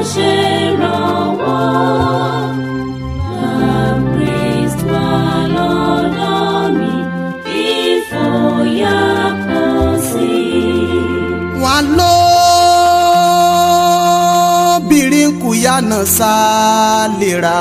ṣèrànwọ́. Kristi wà lọ́dọ̀ mi, ìfòyà kò sí. wọn lóbìnrin kù yànnà sálera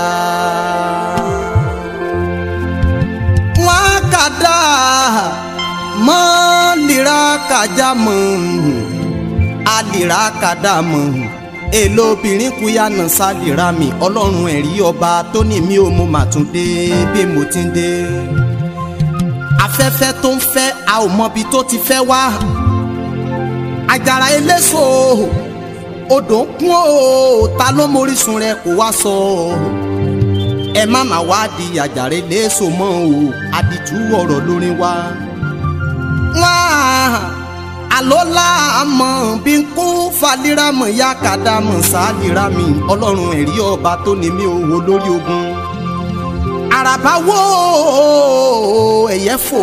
wọn kàdá mọ lera kàjá mọ àlera kàdá mọ èlò obìnrin kù yànnà sálera mi ọlọ́run ẹ̀rí ọba tó ní mi ò mú màtúndé bí mo ti ń dé afẹ́fẹ́ tó ń fẹ́ a ò mọbi tó ti fẹ́ wá àjàrà eléso odò ń kún o ta ló mórísun rẹ kó wá sọ ẹ má má wá di àjàrà eléso mọ́ o àdìtú ọ̀rọ̀ lórí wa. wá àlọ́lá àmọ́ bí n kú falíramọ̀ ya kàdámọ̀ sáàlìramì ọlọ́run ẹ̀rí ọba tó ní mi ò wò lórí ogun àràbá wo ẹ̀yẹ́ fò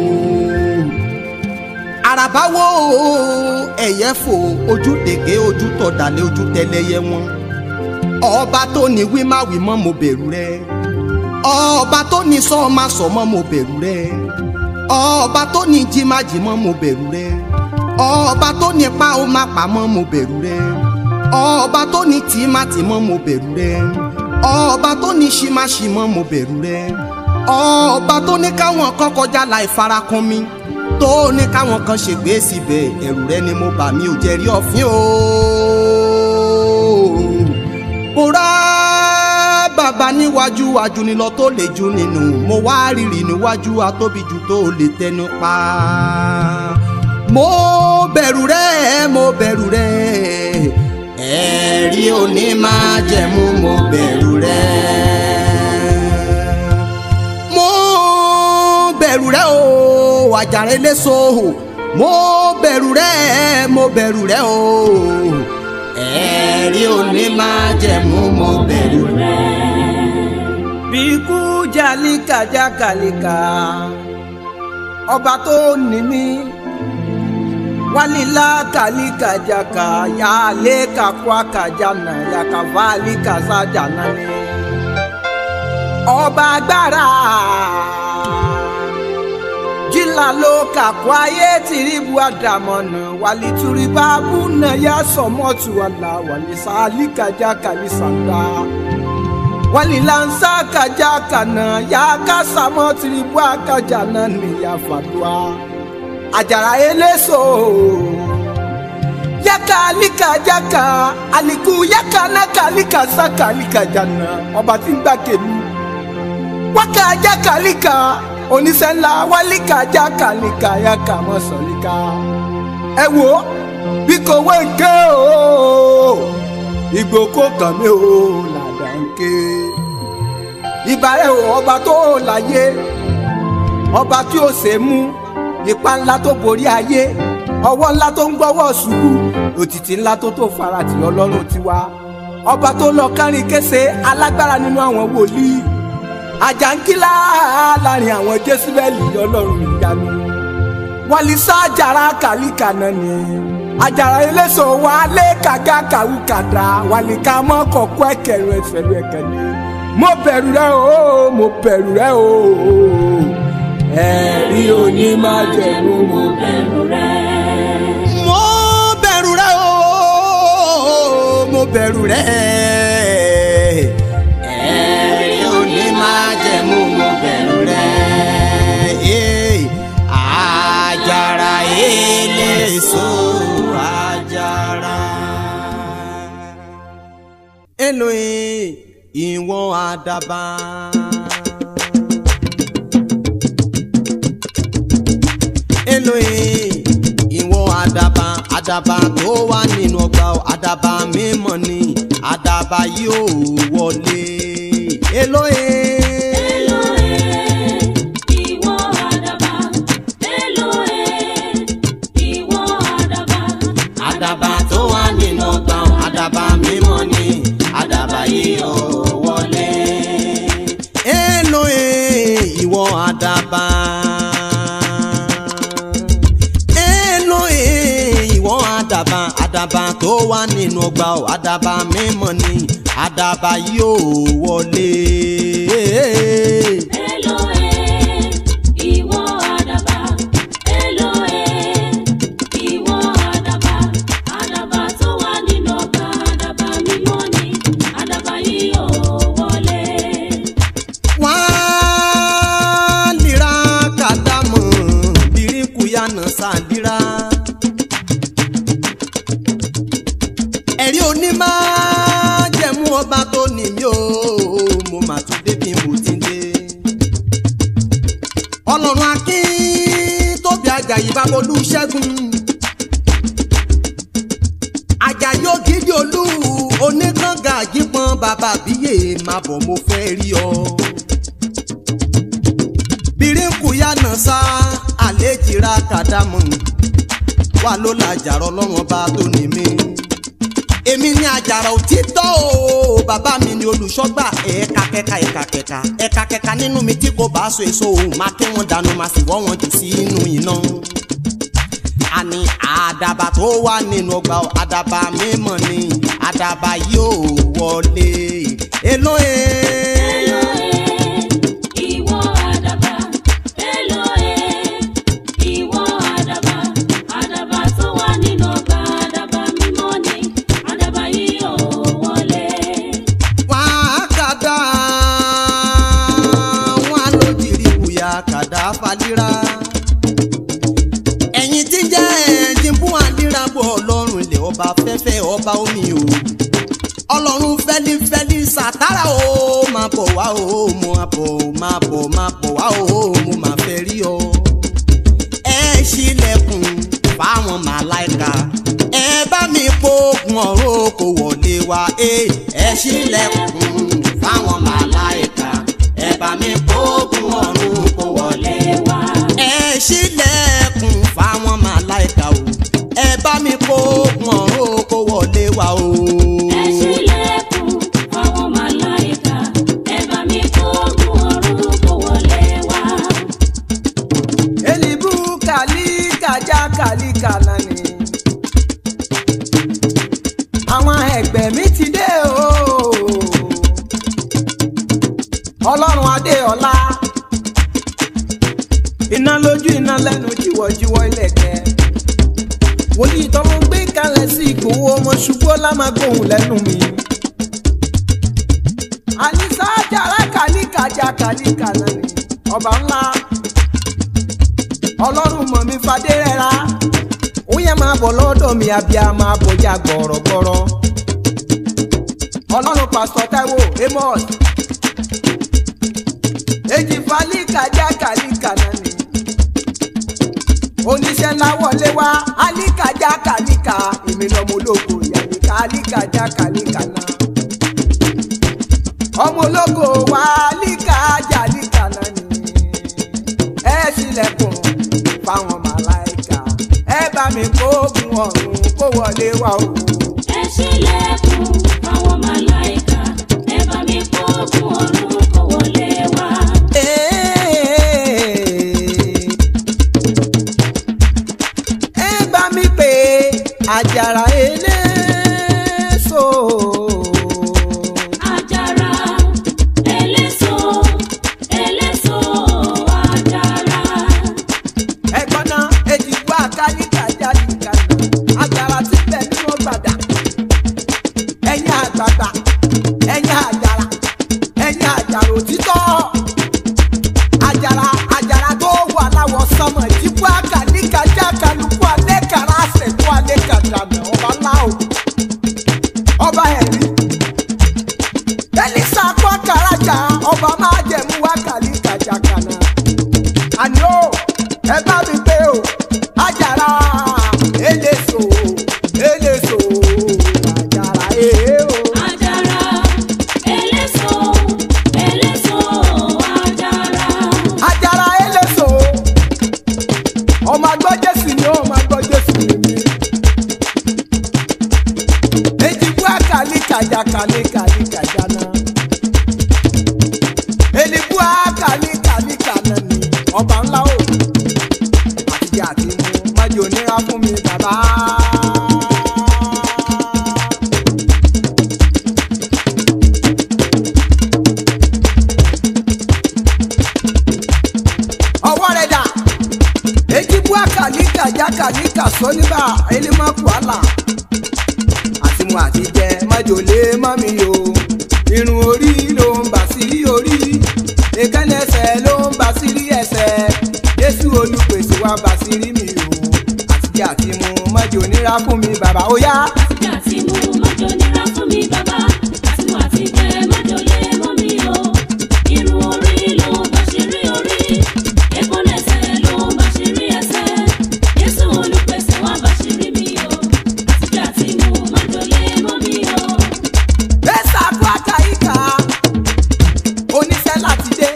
àràbá wo ẹ̀yẹ́ fò ojú dègé ojú tọ̀dàlẹ̀ ojú tẹlẹyẹ wọn ọba tó ní wí má wí mọ́ mo bẹ̀rù rẹ ọba tó ní sọ má sọ mọ́ mo bẹ̀rù rẹ ọba tó ní jí má jí mọ́ mo bẹ̀rù rẹ ọba tó ní pa ó má pa mọ́ mo bẹ̀rù rẹ ọba tó ní tì má tì mọ́ mo bẹ̀rù rẹ ọba tó ní ṣí má ṣí mọ́ mo bẹ̀rù rẹ ọba tó ní káwọn kan kọjá láì farakàn mi tó ní káwọn kan ṣègbè síbẹ̀ ẹ̀rù rẹ ni mo bà mí ò jẹ́rí ọ̀fín o. Bùrá bàbá níwájú wájú ni lọ tó lè ju nínú mo wá rírì níwájú atóbi jù tó lè tẹnu pa. Mo bẹ̀rù rẹ mo bẹ̀rù rẹ ẹ̀rí òní máa jẹ̀mú mo bẹ̀rù rẹ. Mo bẹ̀rù rẹ o àjàrà eléso mo bẹ̀rù rẹ mo bẹ̀rù rẹ o ẹ̀rí òní máa jẹ̀mú mo bẹ̀rù rẹ. bíkú jalika jakalika ọba tó ní mí walila kalika jaka yaale kakwa kajana yakavali kasajana ni ọba agbára jìlá ló kàkó ayé tìrìbù àdàmọ̀nà wàlítúrìbá bùnà yá sọmọ́tù àlà wàlísàálìkàjá kàlísàgbà wàlílànsá kàjá kànà yá kásámọ́ tìrìbù àkàjà náà nìyá fàdúrà àjàrà eléso yaka alika jaka aliku yaka naka alika saka alika jana ọba tí ń gbà kèmí wákà jaka alika oníṣẹ́ ńlá wálíkà jaka alika yaka mọ́sọ̀líkà ẹ wo bí kò wé nké o ìgbò kò kàn mí o làdà nké ìbàrẹ̀ o ọba tó láyé ọba tí ó ṣe mú ipa ńlá tó borí ayé ọwọ́ ńlá tó ń gbọ́wọ́ ṣubú òtítì ńlá tó tó farati ọlọ́run tiwa ọba tó lọ kárin kése alágbára nínú àwọn wòlíì àjàǹkìlá láàrin àwọn jésùbẹ́lì ọlọ́run ìyanu wàlísà àjàrà kàlíkà náà ni àjàrà eléso wa lé kàgá kàwú kàdá wàlíkà mọ́ kọ̀kọ́ ẹ̀kẹ́rù ẹ̀fẹ̀lú ẹ̀kẹ́ ni mo bẹ̀rù rẹ o mo bẹ̀rù rẹ o ẹ̀rí òní máa jẹ̀mú mo bẹ̀rù rẹ. mo bẹ̀rù rẹ o mo bẹ̀rù rẹ ẹ̀rí òní máa jẹ̀mú mo bẹ̀rù rẹ Eh, àjàrà eléso àjàrà. Elohim ìwọ̀n àdàbà. Elohim ìwọ àdàbà àdàbà tó wà nínú ọgbà o, àdàbà mímọ́ ni àdàbà yóò wọlé. Elohim Elohe, ìwọ àdàbà. Elohe, ìwọ àdàbà. àdàbà tó wà nínú ọgbà o, àdàbà mímọ́ ni àdàbà yóò wọlé. Elohim ìwọ àdàbà. Elohim ìwọ àdàbà àdàbà tó wà nínú ọgbà ọ̀ àdàbà mímọ́ ni àdàbà yóò wọlé. Eloe, ìwọ àdàbà. Eloe, ìwọ àdàbà. Àdàbà tó wà nínú ọgbà àdàbà mímọ́ ni. Àdàbà yìí yóò wọlé. wọ́n lira kàdámọ̀ bíríkùyànà sàdíra. ẹ̀rí onímọ̀ jẹ̀mú ọba tó ní mí o mo mà tún débi mo ti dé. ọlọ́run akín tóbi àjàyí babolú ṣẹ́gun. àjàyí ògidì olú oníkànga àjípọn bàbá àbíyè máa bọ̀ mo fẹ́ rí ọ bíríkùyà náà sá àlejìra kàdámù wà ló la àjàrà ọlọ́wọ́n bá tó ní mí. èmi ni àjàrà òtítọ́ o bàbá mi ni olùṣọ́gbà ẹ̀ka kẹka ẹ̀ka kẹka ẹ̀ka kẹka nínú mi tí kò bá so èso òun máa ké wọn dànù máa sì wọ́ wọn jù sí inú iná. àní àdàbà tó wà nínú ọgbà àdàbà mímọ́ ni àdàbà yóò wọlé èlò ẹ̀. Eloe, ìwọ àdàbà. Eloe, ìwọ àdàbà. Àdàbà tó wà nínú ọgbà àdàbà mímọ́ ni. Àdàbà yìí yóò wọlé. wá kàdá wọn lójìrí bùyà kàdá falíra ẹ̀yin tí ń jẹ́ ẹ̀ẹ́dín fún àdíra bọ̀ ọlọ́run ilẹ̀ ọba fẹ́fẹ́ ọba omi o ọlọ́run fẹ́lifẹ́li sàtàrà o máa bọ̀ wá o mo máa bọ̀ máa bọ̀ máa bọ̀ wá o mo máa fẹ́ rí ọ ẹ ṣílẹ̀kùn fáwọn màláìka ẹ bá mi kókun ọ̀rọ̀ kò wọlé wá ẹ ẹ ṣílẹ̀kùn fáwọn màláìka ẹ bá mi kókun ọ̀rọ̀ kò wọlé wá ẹ ṣílẹ̀kùn fáwọn màláìka o ẹ bá mi kókun ọ̀rọ̀ kò wọlé wá o. Ẹ ṣílẹ̀kùn fáwọn màláìka. Ẹ bá mi kógun ọ̀run kó wọlé wá. elibu kàlíkà já kàlíkà lánì. àwọn ẹgbẹ́ mi ti dé o. ọlọ́run adé ọlá. iná lójú iná lẹ́nu jíwọ́jíwọ́ ilẹ̀kẹ́. wòlíì tọ́lọ́ gbé kalẹ̀ sí ìgbòho ọmọ ṣubú ọlá máa gbóhùn lẹ́nu mi. àníṣá jàrá kàlíkà já kàlíkà lánì. ọba ńlá ọlọ́run mọ̀ mi fadé rẹ́ra ó yẹ máa bọ̀ lọ́dọ̀ mi abíá máa bọjá gbọ̀rọ̀gbọ̀rọ̀ ọlọ́run pásítọ̀ táíwò amos èjì falíkà já kàlíkà náà ni oníṣẹ́ ńlá wọlé wá alíkà já kàlíkà èmi lọ́mọ ológo ìyàlíkà alíkà já kàlíkà náà ọmọ ológo wa alíkà já alíkà náà ni ẹ ṣílẹ̀kùn fáwọn màláìka ẹ bá mi kógun ọ̀run kó wọlé wá o. Ẹ ṣílẹ̀kùn fáwọn màláìka. Ẹ bá mi kógun ọ̀run kó wọlé wá. ẹ bá mi pè àjàrà eléso. Àjàrà eléso eléso àjàrà. ẹ̀gbọ́n náà èjì wá kálíkà jáde kàná àjàrà ti bẹ̀ nínú gbàdá. ẹ̀yin àgbààgbà ẹ̀yin àjàrà ẹ̀yin àjàrà òtítọ́. àjàrà àjàrà tó wà láwọ̀ sọmọ ìdíkù àkàlíkà já kálukú alẹ́ kàrà àṣẹ̀kú alẹ́ kàdànà ọba ńlá o. ọba ẹ̀rí elisa kọ́ kàrájà ọba máa jẹ̀mú wá kàlíkà já kàná àní o ẹ bá mi pé o àjàrà eléso eléso àjàrà èé o. Àjàrà eléso eléso àjàrà. àjàrà eléso ọmọ agbọ́ jésù ni ọmọ agbọ́ jésù ni mí. ejibú àkàlíkàjà kàlíkàlíkàjà náà. elibú àkàlíkàlíkà náà ni ọba ńlá o. àtijọ́ àti mú májò nira fún mi bàbá. jákà ní kàṣọ nígbà elémọ́kù àlà àti mu àti jẹ májòlé mọ́mi o irun orí ló ń bà sí orí èkánná ẹsẹ̀ ló ń bà sí rí ẹsẹ̀ jésù olùpèsè wa bà sí rí mi o àtijọ́ àti mu májò nira fún mi bàbá ó yá. Àtijọ́ àti mu mọ́jọ nira fún mi bàbá. Àti mu àti jẹ mọ́jọ lé mọ́ mi o. Irun orí ló ń bá ṣe rí orí. Èkánná ẹsẹ̀ ló ń bá ṣe rí ẹsẹ̀. Jésù olùpèsè wá bá ṣe rí mi o. Àtijọ́ àti mu mọ́jọ lé mọ́ mi o. Bẹ́sà kú àkàyíká oníṣẹ́ láti dé.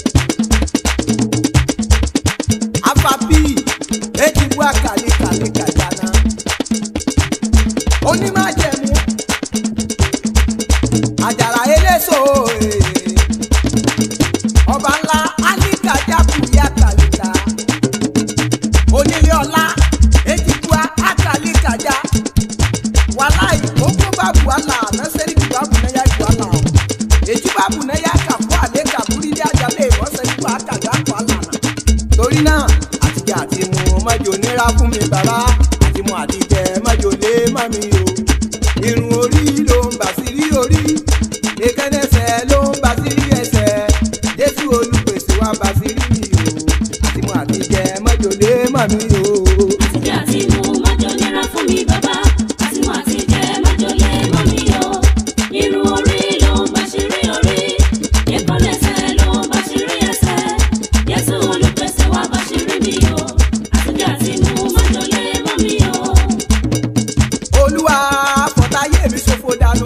Afabi èjì bú àkàlíkà ní kàjánà. Onímájẹ̀mú àjàrà eléso ee. ọba ńlá áníkàjákù yá kàlíkà. Onílé ọlá èjì bú àkàlíkàjá walayi gbogbo babu ala naseri ki babu na ya ju ala o eji babu na ya ka fún ale ka buri ní ajalè ìmọ̀sẹ̀ nípa àkàgbà kọ́ ala na. torí náà àtijọ́ àti mu májò nira fún mi bàbá àti mu àtijọ́ májò lé má mi o. irun orí ló ń bà sí rí orí èkánẹsẹ̀ ló ń bà sí rí ẹsẹ̀ jésù olùpèsè wa bà sí rí mi o àti mu àtijọ́ májò lé má mi o. Àtijọ́ àti mu mọ́jọ nira fún mi bàbá. Àti mu àti jẹ mọ́jọ lé mọ́ mi o. Irun orí ló ń bá ṣe rí orí. Èkánná ẹsẹ̀ ló ń bá ṣe rí ẹsẹ̀. Jésù olùpèsè wá bá ṣe rí mi o. Àtijọ́ àti mu mọ́jọ lé mọ́ mi o. olúwa fọtáyé mi ṣòfò dànù.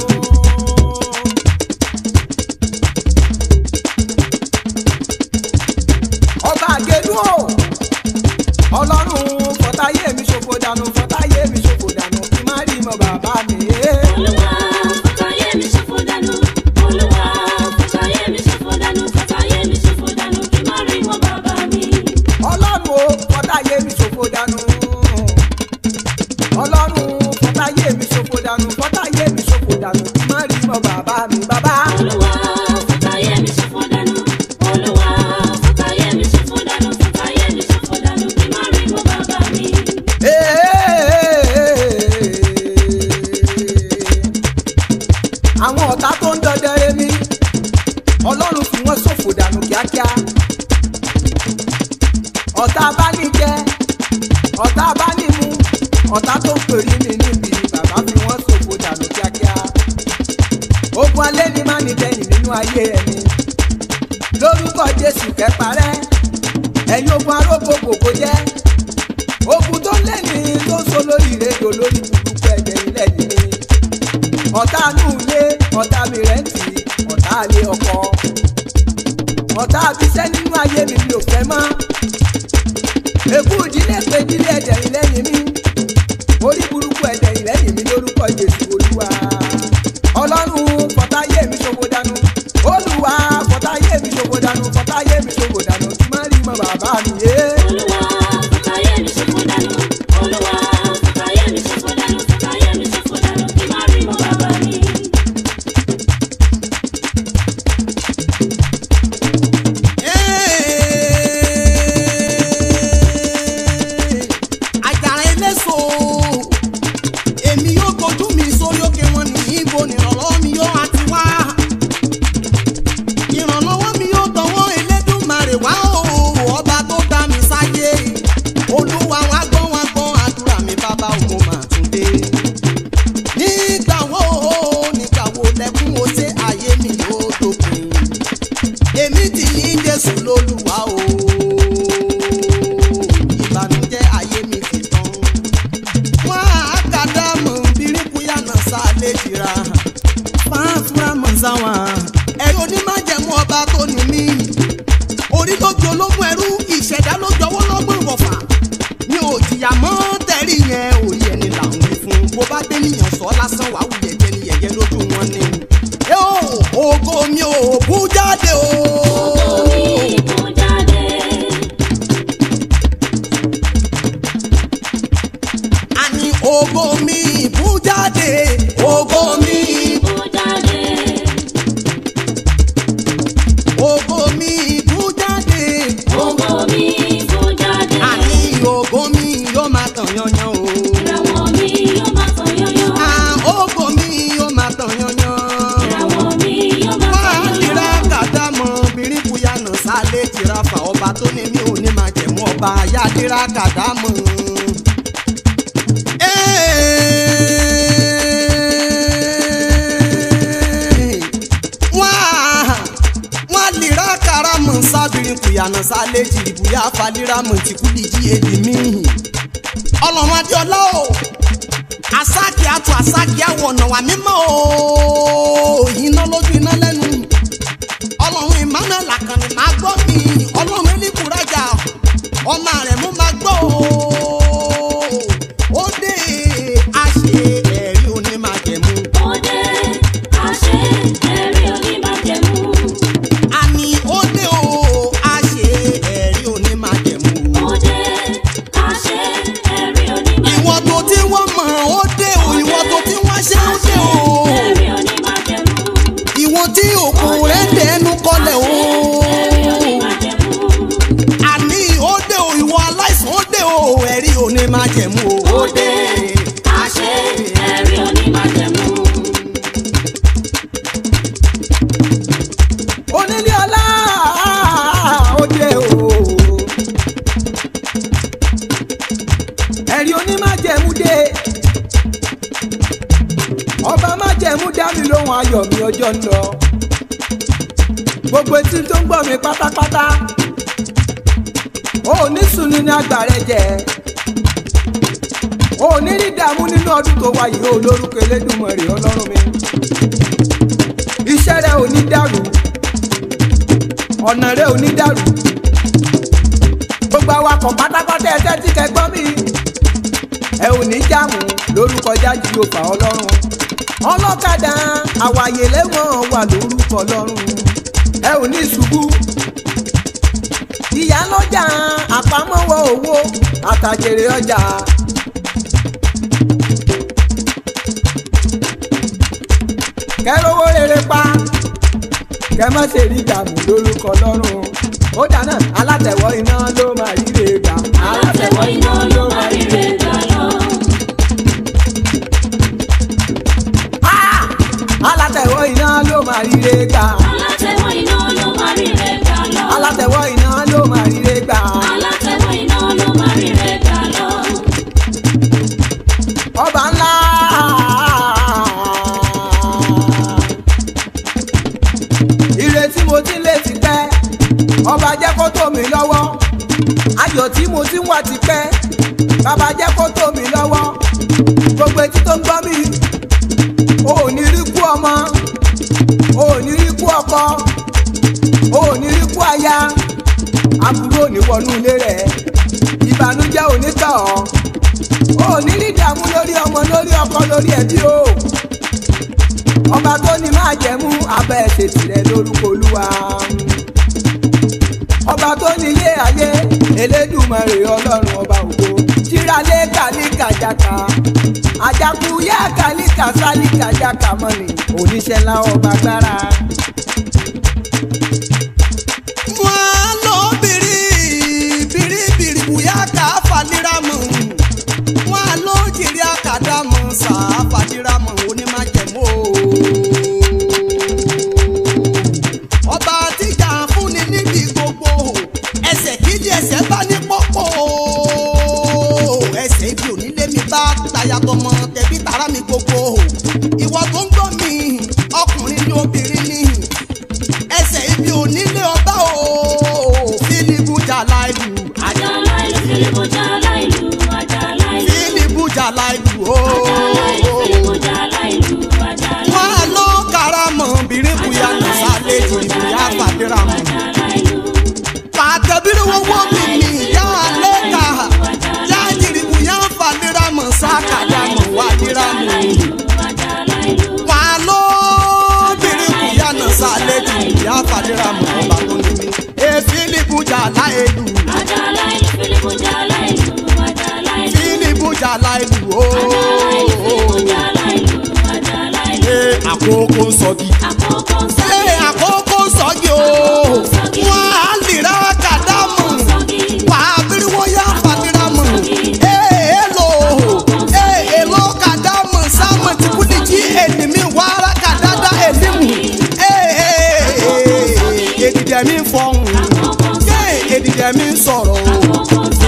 ọba àgẹdù o ọlọ́run fọtáyé mi ṣòfò dànù fọtáyé mi ṣòfò dànù kí má rí mọ bàbá mi. Olúwa fọtáyé mi ṣòfò dànù. Olúwa fọtáyé mi ṣòfò dànù. Fọtáyé mi ṣòfò dànù kí má rí wọn bàbá mi. ọlọ́run o fọtáyé mi ṣòfò dànù. ọlọ́run fọtáyé mi ṣòfò dànù fọtáyé mi ṣòfò dànù kí má rí mọ bàbá mi bàbá. Olúwa fọtáyé mi ṣòfò dànù. Olúwa fọtáyé mi ṣòfò dànù. Fọtáyé mi ṣòfò dànù kí má rí wọn bàbá mi. àwọn ọ̀tá tó ń dọdẹ èmi ọlọ́run fi wọ́n ṣòfò dànù kíákíá ọ̀tá abánijẹ ọ̀tá abánimu ọ̀tá tó ń pèrè mi níbi bàbá fi wọ́n ṣòfò dànù kíákíá ogun alẹ́ ni má ní tẹ̀yìn nínú ayé ẹni lórúkọ jésù kẹparẹ́ ẹ̀yin ogun arógbó kòkó jẹ́ ogun tó lẹ́ni tó ń so lórí ìrẹ́jọ lórí burúkú ẹ̀jẹ̀ ilẹ̀ yìí ọ̀tá inú ilé ọ̀tá mi rẹ̀ ń tì í ọ̀tá ilé ọkọ ọ̀tá abiṣẹ́ nínú ayé mi mi ò fẹ́ mọ́ èkú ìdílé pé ìdílé ẹ̀jẹ̀ ìlẹ́yìn mi orí burúkú ẹ̀jẹ̀ ìlẹ́yìn mi lórúkọ jésù olúwa ọlọ́run fọ̀táyé mi ṣòfò dànù olúwa fọ̀táyé mi ṣòfò dànù fọ̀táyé mi ṣòfò dànù kí má rí mọ́ bàbá mi yé. Olúwa fọtáyé mi ṣòfò dànù. Olúwa fọtáyé mi ṣòfò dànù. Fọtáyé mi ṣòfò dànù kí má rí wọn bàbá mi. àjàrà eléso èmi yóò gbójú mi sórí òkè wọn ní ibo nìrànlọ́wọ́ mi yóò àti wá ìrànlọ́wọ́ mi yóò tọwọ́ Elédùmarè wá o ọba tó dá mi sáyé olúwa wá gbọ́ wá gbọ́ àdúrà mi bàbá òun mà tún dé nígbà wo nígbà wo lẹ́kún o ṣe ayé mi yóò dópin èmi ti ní Jésù lólúwa o ìbànújẹ́ ayé mi ti tán wọn àkàdàmù bíríkúyànà sálẹ jìra fáfúrà mọ̀sáwà ẹ̀rọ onímájẹ̀mú ọba tó ní mí orí ló di ológun ẹrú ìṣẹ̀dá ló jọwọ́ lọ́gbọ̀n wọ̀fà mi ò jìyà mọ́ tẹ̀rí yẹn òye ẹni là ń wí fún bó bá dé níyàn sọ lásán wàá wùyẹ̀ jẹ́ ni yẹ̀yẹ́ lójú wọn ni. ẹ ó ògo mi ò bú jáde o. Omi kò jáde. àní ògo mi bú jáde ògo mi Kò jáde. ògo mi bú jáde Ògo mi kò jáde. àní ògo mi yóò máa bàbá yadira kàdámù. wọ́n lira karamu sábìrin kùyànà sálẹ̀ jìrìbùyà faliramu tìkúlì jí èdè míì. ọlọ́run adéọlá o asáàkì àtò asáàkì àwọ̀ ọ̀nà wà mímọ́ o iná lójú iná lẹ́nu ọlọ́run emmanuel akànnì máa gbọ́ mi ọlọ́run elébùrájà ọmọ rẹ̀ mú máa gbọ́ o ó dé àṣẹ ẹ̀rí onímàjẹ̀mú Òde àṣẹ ẹ̀rí onímájẹ̀mú. àní ó dé o àṣẹ ẹ̀rí onímàjẹ̀mú Òde àṣẹ ẹ̀rí onímájẹ̀mú. ìwọ tó tí wọ́n mọ̀ ó dé o ìwọ tó tí wọ́n ṣe ó dé o Ẹ̀rí onímájẹ̀mú. ìwọ tí òkú rẹ̀ dẹnu kọlẹ̀ o. Ẹ̀rí onímájẹ̀mú. àní ó dé o ìwọ aláìsàn ó dé o ẹ̀rí òní máa jẹ̀mú o. ó dé àṣẹ ẹ̀rí onímájẹ̀mú. onílé ọlá òde o ẹ̀rí onímájẹ̀mú dé ọba májẹ̀mú dá mi lóhùn ayọ̀ mi ọjọ́ ń lọ gbogbo etí tó ń gbọ́ mi pátápátá ó ní sùnú ní àgbà rẹ jẹ ó ní rí dààmú nínú ọdún tó wáyé ó lórúkọ Elédùmarè ọlọ́run mi iṣẹ́ rẹ ò ní dàrú ọ̀nà rẹ ò ní dàrú gbogbo awakọ̀ pátápátá ẹ tẹ́tí kẹgbọ́ mi ẹ ò ní jáàmù lórúkọ jáde yóò fà ọlọ́run ọlọ́kadà àwàyè lẹ́wọ̀n wà lórúkọ ọlọ́run ẹ ò ní ṣubú ìyálọ́jà àpamọ́wọ́ owó àtàjèrè ọjà. kẹrọwó rere pa kẹ má ṣe rí ìdààmú lórúkọ lọ́rùn ó dáná alátẹ̀wọ́ iná ló máa ríre gbà. Alátẹ̀wọ́ iná ló máa ríre gbà lọ. Ah! alátẹ̀wọ́ iná ló máa ríre gbà. Alátẹ̀wọ́ iná ló máa ríre gbà lọ. alátẹ̀wọ́ iná ló máa ríre gbà. Alátẹ̀wọ́ iná ló máa ríre gbà lọ. ọba ńlá. ire tí mo ti ń lé ti pẹ́ ọba jẹ́ kó tó mi lọ́wọ́ ayọ̀ tí mo ti ń wà ti pẹ́ bàbá jẹ́ kó tó mi lọ́wọ́ gbogbo etí tó ń gbọ́ mi o ò ní rí kú ọmọ o ò ní rí kú ọkọ o ò ní rí kú aya àbúrò ò ní wọnú ilé rẹ̀ ìbànújẹ́ ò ní tọ̀ ọ́ o ò ní rí ìdààmú lórí ọmọ lórí ọkọ lórí ẹbí o ọba tó ní máa jẹ̀mú abẹ́ ẹ̀ṣẹ̀ tirẹ̀ lórúkọ olúwa ọba tó ní ilé ayé elédùmarè ọlọ́run ọba ògo tíralé kàlíkà jaka àjàkú yá kàlíkà sálíkà jaka mọ́ni oníṣẹ́ ńlá ọba gbára. wọ́n lọ bìrì bìrì bìrì bùyá ká faliramu wọ́n lọ jìrì àkàdàmù sá faliramu onímàjẹ̀mú o. ọba tíjà fúnni níbi gbogbo ẹsẹ̀ kíjì ẹsẹ̀ bá ní pọ́pọ́ ẹsẹ̀ ibi onílé mi bá tayatọmọ tẹbí tara mi gbogbo ìwọ tó ń gbọ́ mi ọkùnrin ni obìnrin ni ẹsẹ̀ ibi onílé ọba o fílíbù jàlá ìlú Àjàlá ìlú Fílípù jàlá ìlú. Àjàlá ìlú. fílíbù jàlá ìlú o. Àjàlá ìlú Fílípù jàlá ìlú. Àjàlá wọ́n á lọ karamọ̀ bìrín bùyá nà sálẹ̀ jìbìyà fàdúrà mọ̀. Àjàlá ìlú. pàtẹ́bírí wọ́wọ́ mi ní ìyá lẹ́ka yá jìbìyà fàdúrà mọ̀ sákàdá mọ̀ wádìrà mọ̀. Àjàlá ìlú. wà á lọ bìrín bùyá nà sálẹ̀ jìbìyà fàdúrà mọ̀ ọba tó ní mi. e fílíbù jàlá ìlú Àjàlá ìlú Fílípù jàlá ìlú. Àjàlá ìlú. fílíbù jàlá ìlú o. Àjàlá ìlú. Àjàlá ìlú. e àkókò sọ́gi. Àkókò Ṣé sọ́gi. àkókò sọ́gi o? Wọ́n á lìra kàdámù. Sọ́gi. Wà á bírí wọ́n yá fàdírámù. Ee èlò ee èlò kàdámù sáàmù tí kú ní jí ènìmí wàrà kàdádá ènìmù. Ee èdìdẹ̀ mi fọ̀hún. Àkókò Ee èdìdẹ̀ mi sọ̀rọ̀ o. Àkókò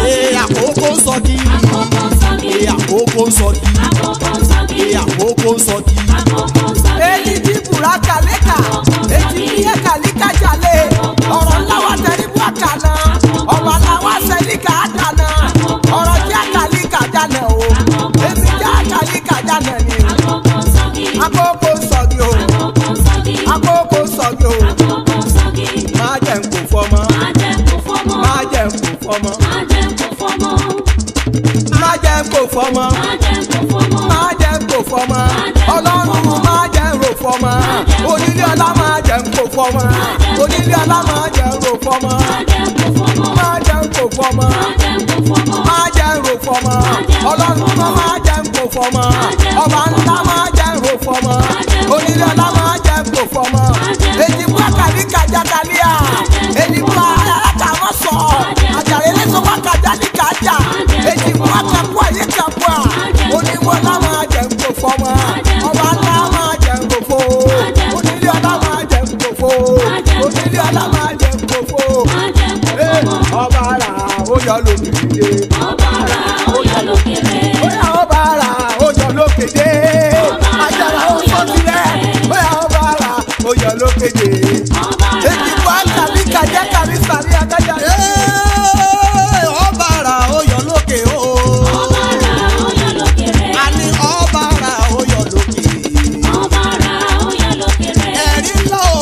àkókò ń sọgi àkókò sọ́gi àkókò ń sọgi. àkókò sọ́gi èyí tí bùrà kàlíkà èyí tí yẹ kàlíkà jalè ọ̀rọ̀ ńlá wa tẹ̀lé bú àkànà ọ̀rọ̀ ńlá wa sẹ́líkà àdànà ọ̀rọ̀ jẹ́ kàlíkà jalè o èmi jẹ́ kàlíkà jalè ni àkókò sọ́gi àkókò sọ̀gì o àkókò sọ́gi àkókò sọ̀gì o àkókò sọ́gi máa jẹ́ n kò fọmọ máa jẹ́ kó fọ́mọ máa jẹ́ n kò fọmọ máa jẹ́ kó fọ́mọ máa jẹ́ n kò fọmọ máa jẹ́ kó fọ́mọ máa jẹ́ n kò fọmọ ọlọ́run máa jẹ́ n rò fọmọ onílé ọlá máa jẹ́ n kò fọmọ onílé ọlá máa jẹ́ n rò fọmọ máa jẹ́ kó fọ́mọ máa jẹ́ n kò fọmọ máa jẹ́ kó fọ́mọ máa jẹ́ n rò fọmọ ọlọ́run máa máa jẹ́ n kò fọmọ ọba ńlá máa jẹ́ n rò fọmọ onílé ọlá máa jẹ́ n kò fọmọ èjì bú àkàrí kàjá kàlíà èjì bú àkàmọ́ sọ àjàre lẹ́sọ̀ wá kàjá ní kàjá èjì bú àkàkú àyè kàkú à oníwọ̀ ọlá máa jẹ́ n kò fọmọ ọba ńlá máa jẹ́ n kò fọ onílé ọlá máa jẹ́ n kò fọ onílé ọlá máa jẹ́ n kò fọ máa jẹ́ kó fọ́mọ ọba ara ó yọ lókèdè ọba ra ó yọ lókèrè bóyá ọba ara ó yọ lókèdè àjàrà ó sọ sílẹ̀ bóyá ọba ara ó yọ lókèdè ọba ra èjì bọ́ àkàlí kàjẹ́ kàlí sàrí adájà Ee, ọba ara ó yọ lókè o. ọba ra ó yọ lókèrè a ní ọba ara ó yọ lókè. ọba ra ó yọ lókèrè ẹ̀rí ńlá o.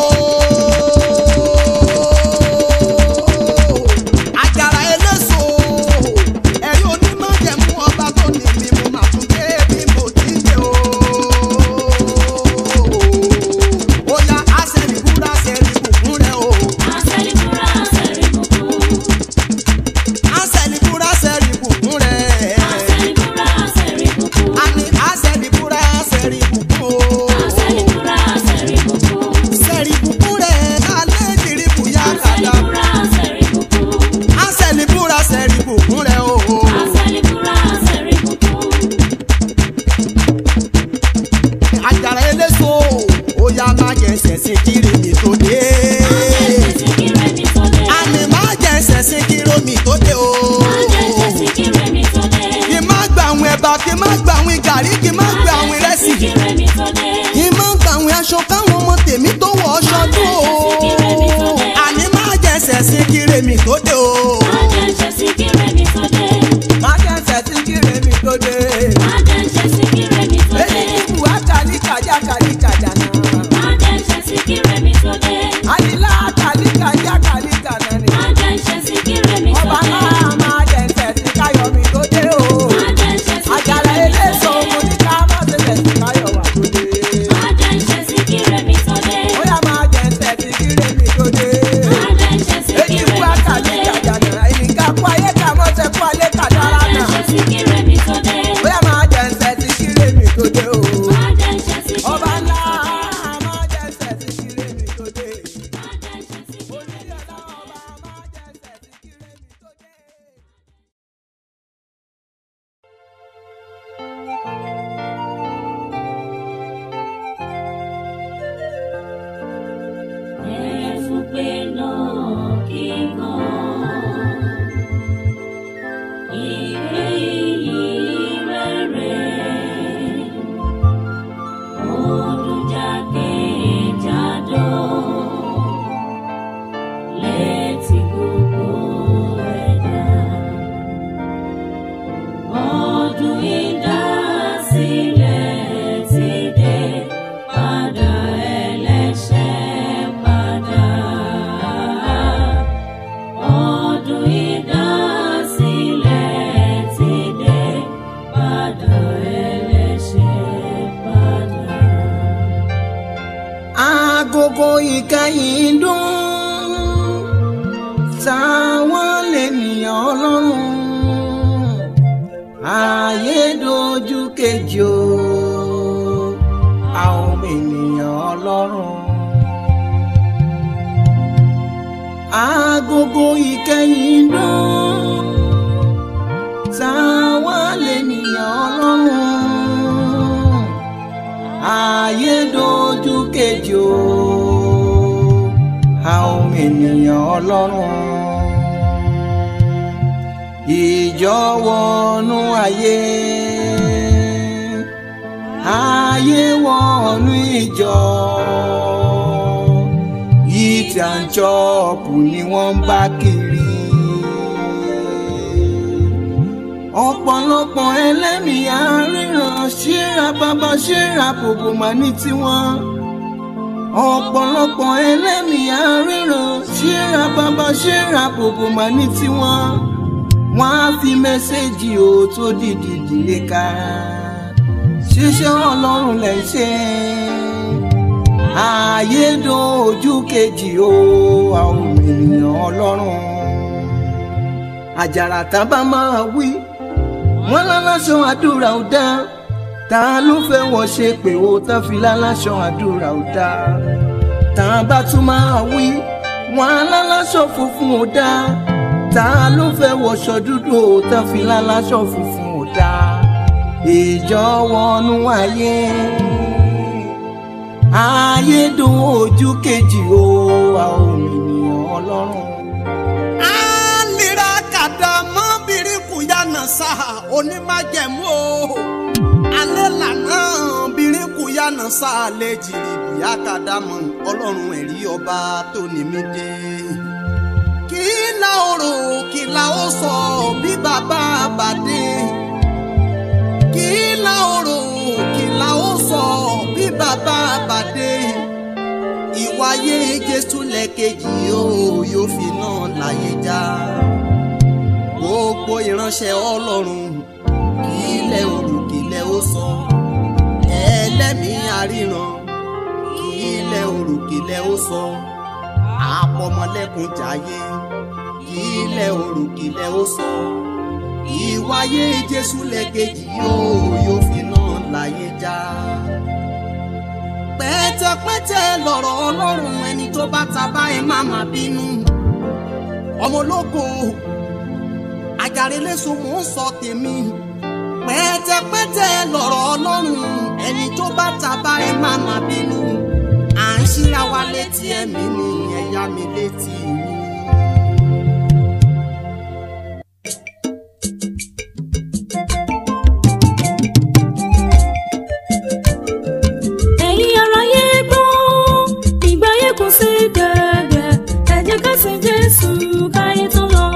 àjàrà eléso ẹ̀rí onímọ̀ jẹ̀mú ọba tó ní mi mo máa tún dé bí mo ti dé o. ó yá àṣẹ̀rí búra ṣẹ̀rí bùkún rẹ̀ o. àṣẹlíbúra àṣẹlíbùkún àṣẹ̀rí búra ṣẹ̀rí bùkún rẹ̀. àṣẹlíbúra àṣẹlíbùkún a ní àṣẹ̀rí búra ṣẹ̀rí bùkún o. àṣẹlíbúra àṣẹlíbùkún ṣẹ̀rí bùkún rẹ̀ alẹ́ ìdírí bùyá kàdá. àṣẹlíbúra àṣẹlíbùkún àṣẹ̀rí búra ṣẹ̀rí bùkún rẹ̀ o. àṣẹlíbúra àṣẹlíbùkún àjàrà eléso ó yá má jẹ ṣẹ̀ṣẹ̀ kiri mi tó dé. àṣẹsíkírẹ́ mi tó dé àmì má jẹ ṣẹ̀ṣẹ̀ kiri mi tó dé o. àṣẹsíkírẹ́ mi tó dé kí má gba àwọn ẹ̀bà kí má gba àwọn gàrí kí má gba àwọn ìrẹsì. àṣẹsíkírẹ́ mi tó dé kí má gba àwọn aṣọ káwọn ọmọ tèmi tó wọ̀ ọṣọ tó o. àní má jẹ ṣẹ̀ṣẹ̀ kiri mi tó dé o. àṣẹsíkírẹ́ mi tó dé má jẹ́ sẹ́sí kíre mi tó dé àṣẹsíkírẹ́ mi tó dé èjì bú àkàlí kàjá kàlí kàjá náà àṣẹsíkírẹ́ mi tó dé àdìlá kàlí kàjá kàlí kàná ni àṣẹsíkírẹ́ mi tó ọba dé náà máa jẹ́ sẹ́sí káyọ̀ mi tó dé o àjàrà eléso mo ní ká má ṣe sẹ́sí káyọ̀ wà tó dé àṣẹsíkírẹ́ mi tó dé bóyá máa jẹ́ sẹ́sí kíre mi tó dé. èyí àṣẹsíkírẹ́ fún mi tó àkàlí dé kàjà náà ìnìkà kú ayé kà mọ́ sẹ́ kú ayé kà dára náà àṣẹsíkírẹ́ mi tó dé bóyá máa jẹ́ sẹ́sí kíre mi tó dé o. ọba àṣẹsíkírẹ́ ńlá máa jẹ́ sẹ́sí kíre mi tó dé. onílé ọlá ọba máa jẹ́ sẹ́sí kíre mi tó dé. Ẹ̀fúnpé náà kíkan. Ìgbé iyì rere. Ọdún jákèjádò. Létí gbogbo ẹ̀dá. Ọdún ìdásílẹ̀ ti dé. Padà ẹlẹ́ṣẹ̀ padà. Ọdún ìdásílẹ̀ ti dé. Padà ẹlẹ́ṣẹ̀ padà. agogo ìkẹyìn dún táwọn lènìyàn ọlọ́run ayé dojú kejì o àwọn ènìyàn ọlọ́run agogo ìkẹyìn dún táwọn lènìyàn ọlọ́run ayé dojú kejì o àwọn ènìyàn ọlọ́run ìjọ wọnú ayé ayé wọnú ìjọ eat and chop ni wọ́n ń bá kiri ọ̀pọ̀lọpọ̀ ẹlẹ́mìí àríran ṣíra bàbá ṣíra bòbò mà ní tiwọn ọ̀pọ̀lọpọ̀ ẹlẹ́mìí àríran ṣíra bàbá ṣíra bòbò mà ní tiwọn wọ́n á fi mẹ́sẹ́jì ò tó dìdì dìde ká ṣiṣẹ́ ọlọ́run lẹ̀ ń ṣe ààyèdò ojú kejì o àwọn ènìyàn ọlọ́run àjàrà tá bá máa wí wọ́n láláṣọ àdúrà ò dá ta ló fẹ́ wọ́n ṣe pé ó tán fi láláṣọ àdúrà ò dá tá bá tún máa wí wọ́n láláṣọ funfun ò dá ta ló fẹ́ wọṣọ dúdú ò tán fi láláṣọ funfun ò dá ìjọ wọnú ayé ayé dùn ojú kejì o àwọn ènìyàn ọlọ́run. Alira kàdàmọ́ biriku yànnà sá onímájẹ̀mú o. Alẹ́ lànà biriku yànnà sá lè jìrì bíyà kàdàmọ́ ọlọ́run ẹ̀rí ọba tó ní mí dé. Kí la ó rò kí la ó sọ bí bàbá bàdé. Kí la ó rò kí la ó sọ bí bàbá bàdé ìwáyé jésù lẹ́kejì yóò yóò fi náà láyé já gbogbo ìránṣẹ́ ọlọ́run kí ilẹ̀ òrù kí ilẹ̀ ó sọ ẹlẹ́mìí àríran kí ilẹ̀ òrù kí ilẹ̀ ó sọ àpọ̀mọlẹ́kùn jayé kí ilẹ̀ òrù kí ilẹ̀ ó sọ ìwáyé jésù lẹ́kejì yóò yóò fi náà láyé já pẹ́tẹ́pẹ́tẹ́ lọ̀rọ̀ ọlọ́run ẹni tó bá ta bá ẹ má má bínú. ọmọ ológo àjàrélẹ́sọ mò ń sọ tèmi. pẹ́tẹ́pẹ́tẹ́ lọ̀rọ̀ ọlọ́run ẹni tó bá ta bá ẹ má má bínú. à ń ṣíra wa létí ẹ̀mí ni ẹ̀yà mi létí mi. ẹ̀yin aráyé gbọ́ ìgbà yẹn kò sí gẹ̀gẹ̀ ẹ jẹ́ ká sin jésù káyé tó lọ.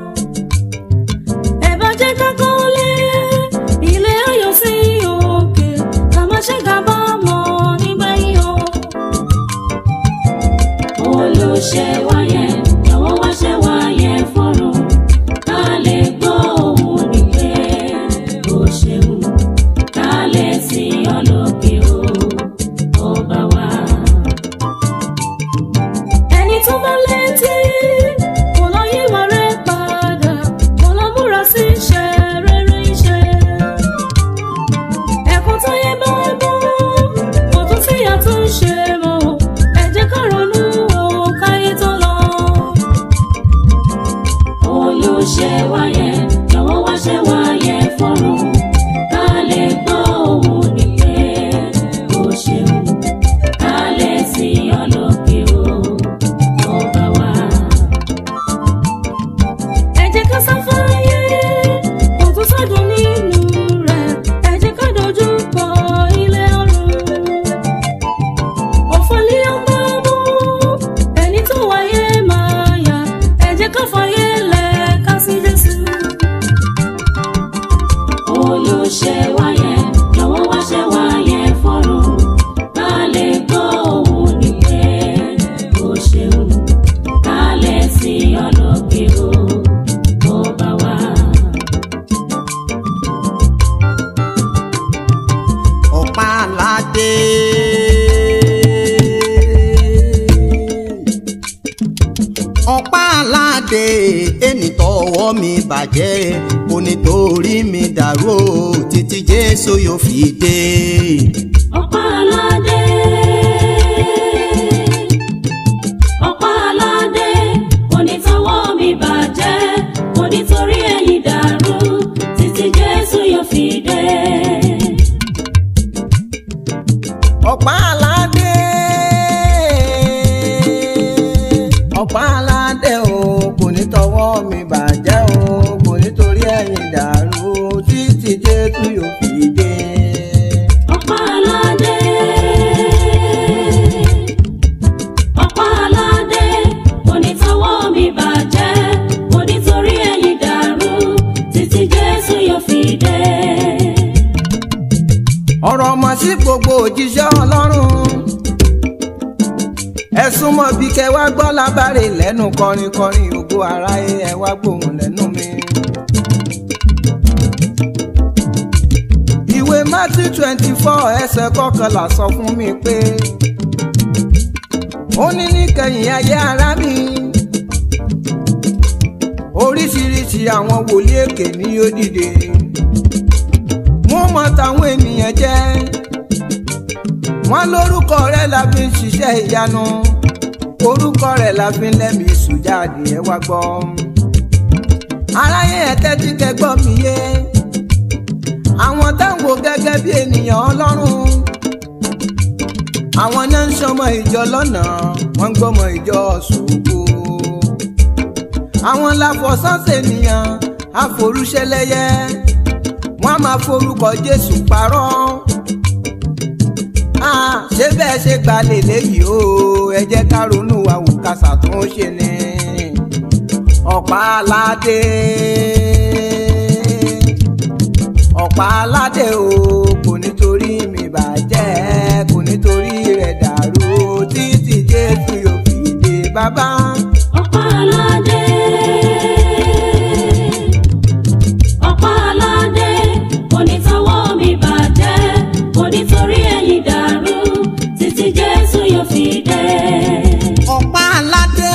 ẹ bá jẹ́ ká kọ́lé ilé ayọ̀ sí òkè ká má ṣe kábàámọ̀ nígbà yìí o. olùṣe wáyé lọ́wọ́ wá ṣe wáyé fọ́rọ̀ ká lè gbọ́ òun nígbè ó ṣeun ká lè sí ọlọ́kẹ́ o ọba wa. ẹni tó bá létí kò lọ yíwà rẹ̀ padà kò lọ múra sí iṣẹ́ rere iṣẹ́. ẹ̀kún tó yẹ bá bọ́ kò tún sí àtúnṣe mọ́ ẹ jẹ́ ká ronú o káyé tó lọ. olùṣe wáyé lọ́wọ́ wá ṣe wáyé fọ́rùn ká lè gbọ́ òun nìyẹn ó ṣeun ká lè sí ọlọ́kẹ́ o ọba wa. ẹ jẹ́ ká sáfáyé kò tún sádùn nínú rẹ̀ ẹ jẹ́ ká dojú kọ ilé ọ̀run. òfòlì ọmọ mú ẹni tó wáyé máa yá ẹ jẹ́ ká fàyè lẹ̀ ká sí Jésù olùṣe wáyé lọ́wọ́ wá ṣe wáyé fọ́rọ̀ ká lè gbọ́ òun nìyẹn ó ṣeun ká lè sí ọlọ́kẹ́ o ọba wa. ọ̀pá aládé. ọ̀pá aládé ẹni tọwọ́ mi bàjẹ́ kò nítorí mi dàrú o títí jésù yóò fi dé. ọ̀pá aládé ọ̀pá aládé kò ní tọwọ́ mi bàjẹ́ kò ní torí ẹ̀yìn dàrú títí Jésù yóò fi dé. ọ̀pá aládé ọ̀pá aládé o kò ní tọwọ́ mi bàjẹ́ o kò ní torí ẹ̀yìn dàrú títí jésù yóò fi dé. ọ̀pá súnmọ́ bí kẹ wá gbọ́ lábàárè lẹ́nu kọrin kọrin ògo aráyé ẹ wá gbóhùn lẹ́nu mi. ìwé Matthew twenty four ẹsẹ̀ kọkànlá sọ fún mi pé ó ní níkẹyìn ayé ará mi oríṣiríṣi àwọn wòlíì èké ni yóò dìde wọ́n mọ táwọn ènìyàn jẹ́ wọ́n lórúkọ rẹ̀ la fi ń ṣiṣẹ́ ìyanu orúkọ rẹ̀ la fi ń lẹ́mìí sùjáde ẹ wá gbọ́ aráyé ẹ tẹ́tí kẹgbọ́ mi yé àwọn táwọn gẹ́gẹ́ bí ènìyàn ọlọ́run àwọn náà ń sọmọ ìjọ lọ́nà wọ́n ń gbọ́mọ ìjọ ṣògo àwọn láfọ̀sánṣẹ́ ènìyàn àforúṣẹlẹ́yẹ wọ́n á máa forúkọ Jésù parọ́ Ah, ṣé bẹ́ẹ̀ ṣe gba lèlé yìí o ẹ jẹ́ ká ronú wa wò ká ṣàtúnṣe ni ọ̀pá aládé ọ̀pá aládé o kò nítorí mi bàjẹ́ kò nítorí rẹ̀ dàrú títí Jésù yóò fi dé bàbá. ọ̀pá aládé ọ̀pá aládé kò ní tọwọ́ mi bàjẹ́ kò ní torí ẹ̀yìn dàrú títí Jésù yóò fi dé. ọ̀pá aládé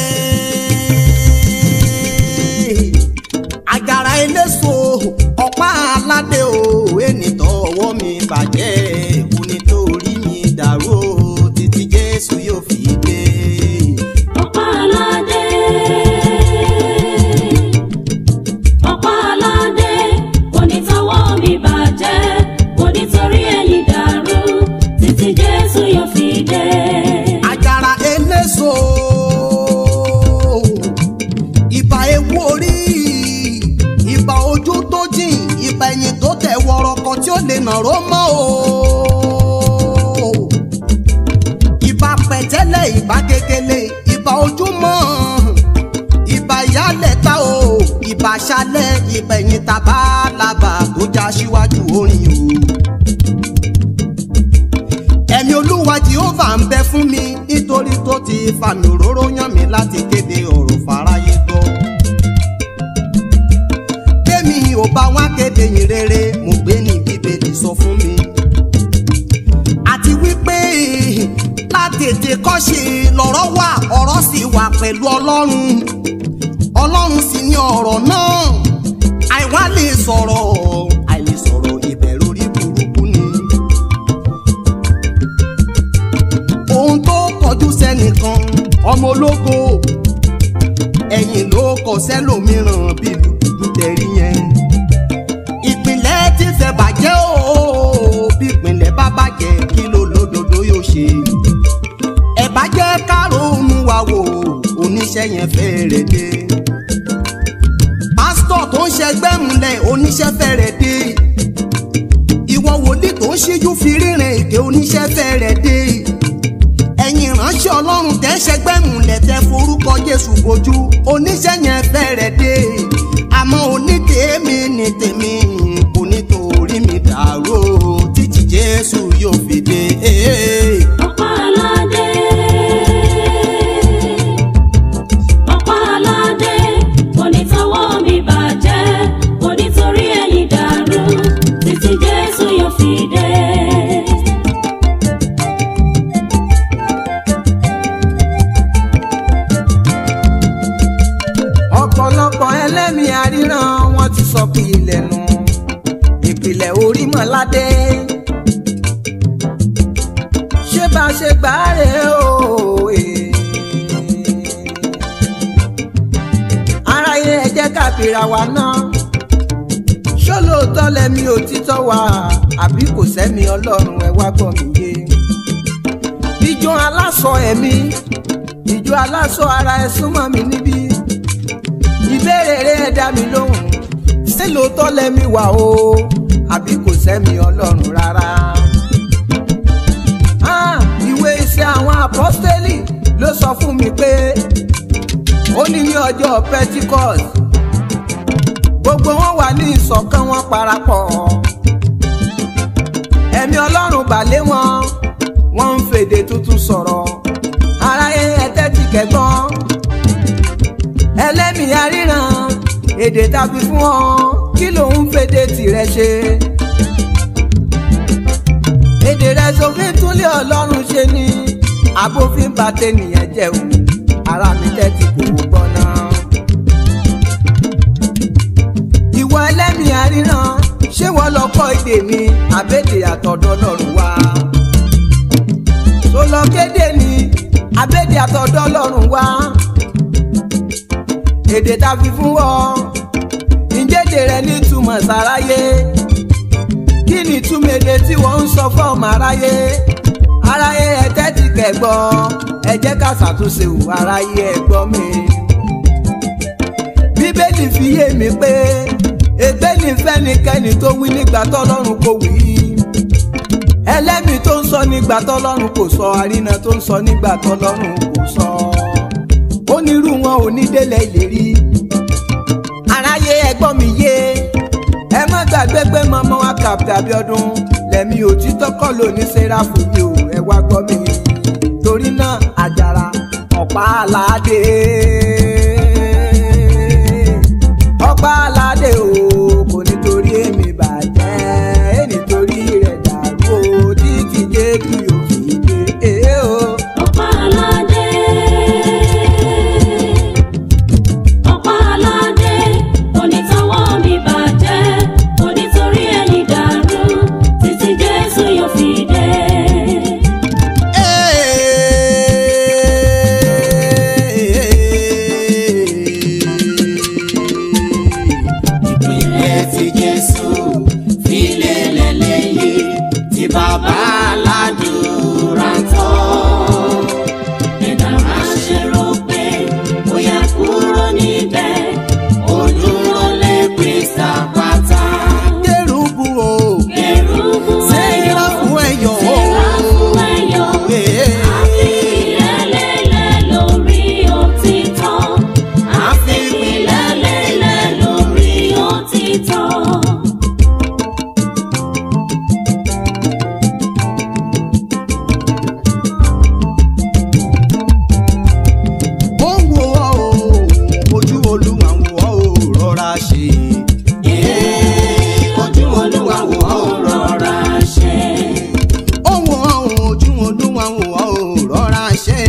àjàrà eléso ọ̀pá aládé o ẹnìtọ́ ọwọ́ mi bàjẹ́ kò nítorí mi dàrú o títí Jésù yóò fi dé. ọ̀pá aládé ọ̀pá aládé kò ní tọwọ́ mi bàjẹ́ kò ní torí ẹ̀yìn dàrú títí Jésù yóò fi dé. àjàrà eléso ìbà ewu orí ìbà ojú tó jìn ìbà ẹ̀yìn tó tẹ̀ wọ̀rọ̀kọ̀ tí ó lè nàró mọ́ o ìbà pẹ̀tẹ́lẹ̀ ìbà kékeré ìbà ojúmọ́ ìbà ìyálẹ̀ta o ìbà aṣálẹ̀ ìbà ẹ̀yìn tàbá làbà tó já síwájú orin o ẹ̀mí olúwa jehova ń bẹ fún mi nítorí tó ti fàmì òróró yàn mí láti kéde ọ̀rọ̀ fáráyé gbọ́. kémi ò bá wá kéde yìn rere mo gbé ní bíbélì sọ fún mi. àti wípé látètè kọ́ṣe lọ̀rọ̀ wà ọ̀rọ̀ sì wà pẹ̀lú ọlọ́run ọlọ́run sì ní ọ̀rọ̀ náà àìwá lè sọ̀rọ̀ àìlè sọ̀rọ̀ ìbẹ̀rù orí burúkú ni. ohun tó kọjú sẹ́nìkan ọmọ ológo ẹ̀yìn ló kọ sẹ́lòmíràn bíi dúdú tẹ̀rí yẹn. ìpìlẹ̀ ti fẹ́ bàjẹ́ o bí ìpìlẹ̀ bá bàjẹ́ kí ló lódodo yóò ṣe. ẹ bá jẹ́ ká ronú wa wò oníṣẹ́ yẹn fẹ́rẹ̀ dé. pásítọ̀ tó ń ṣẹgbẹ́ múlẹ̀ oníṣẹ́ fẹ́rẹ̀ dé. ìwọ wòlíì tó ń ṣíjú fi rírin èké oníṣẹ́ fẹ́rẹ̀ dé ẹ̀yin ìránṣẹ́ ọlọ́run tẹ́ ṣẹgbẹ́ múlẹ̀ tẹ́ forúkọ jésù bojú oníṣẹ́ yẹn fẹ́rẹ̀ dé àmọ́ onítèémí ni tèmi kò nítorí mi dàrú o, títí jésù yóò fi dé. ọ̀pá aládé ọ̀pá aládé kò ní tọwọ́ mi bàjẹ́ kò ní torí ẹ̀yìn dàrú títí Jésù yóò fi dé. ọ̀pọ̀lọpọ̀ ẹlẹ́mìí àríran wọn ti sọ pé ilẹ̀ nù ìpìlẹ̀ orí mọ́ládé ṣé bá a ṣe gbà á rè o eh. aráyé ẹ jẹ́ ká bìrà wa náà ṣó lóòótọ́ lẹ́mi òtítọ́ wa àbí kò sẹ́mi ọlọ́run ẹ wá gbọ́ mi yé ìjọ aláṣọ ẹ̀mí ìjọ aláṣọ ara ẹ súnmọ́ mi níbí ìbéèrè rẹ dá mi lóhùn ṣé lóòótọ́ lẹ́mi wà o àbí kò sẹ́mi ọlọ́run rárá. Ah, ìwé iṣẹ́ àwọn apọ́stélì ló sọ fún mi pé ó ní ní ọjọ́ Pentecost gbogbo wọn wà ní ìṣọ̀kan wọn parapọ̀ ẹ̀mí ọlọ́run bà lé wọn wọ́n ń fèdè tuntun sọ̀rọ̀ aráyé èdè tàbí fún ọ kí ló ń fèdè tirẹ̀ ṣe. èdè rẹ sófin túnlé ọlọ́run ṣe ni abófin bá tẹnìyàn jẹun ara mi tẹ́tí kò gbọ́ náà. ìwọ ẹlẹ́mìí àríran ṣé wọ́n lọ kọ́ èdè mi àbèdè àtọ̀dọ̀ lọ́rùn wá. tó lọ kéde ni àbèdè àtọ̀dọ̀ lọ́rùn wá. èdè tá a fi fún ọ ìjẹ́dè rẹ nítumọ̀ sáráyé kí ni ìtumọ̀ èdè tí wọ́n ń sọ fọ́ọ̀mù aráyé aráyé ẹ tẹ́tí kẹ́gbọ́ ẹ jẹ́ ká ṣàtúnṣe wò aráyé ẹ gbọ́ mi. bíbélì fi yé mi pé ègbé ní fẹ́nikẹ́ni tó wí nígbà tọ́lọ́run kò wí ẹlẹ́mìí tó ń sọ nígbà tọ́lọ́run kò sọ àrínà tó ń sọ nígbà tọ́lọ́run kò sọ onírú wọn ò ní délẹ̀ ìlérí aráyé ẹgbọ́n mi yé ẹ má gbàgbé pé mọ́mọ́ wa Captain Abiodun lẹ́mí òtítọ́ kọ́ ló ní sẹ́ráfù yìí o ẹ wá gbọ́ mi torí náà àjàrà ọ̀pá aládé ọ̀pá aládé o kò nítorí èmi bàjẹ́ ẹ nítorí rẹ̀ dàrú o títí jẹ́ kí o fi dé e o. Ọ̀pá aládé. Ọ̀pá aládé. Onítọ̀wọ́ mi bàjẹ́. Onítorí ẹni dàrú. Títí Jésù yóò fi dé. ìpìlẹ̀ tí jésù fi lélẹ̀ lẹ́yìn tí bàbá aládùúrà tán. Ẹ̀dá máa ṣe rò pé bóyá kúrò níbẹ̀. ó dúró lé kristi àpáta. kérúbù o Kérúbù sẹ́yìnrà fún ẹ̀yọ̀ o. Séráfù ẹ̀yọ̀. Àfipìlẹ̀lẹ̀ lórí òtítọ́. Àfipìlẹ̀lẹ̀ lórí òtítọ́. ó ń wo ọ́ o ojú olúwa ń wo ọ́ o rọra ṣe. ojú olúwa ń wo ọ́ o rọra ṣe. ó ń wo ọ́ o ojú olúwa ń wo ọ́ o rọra ṣe.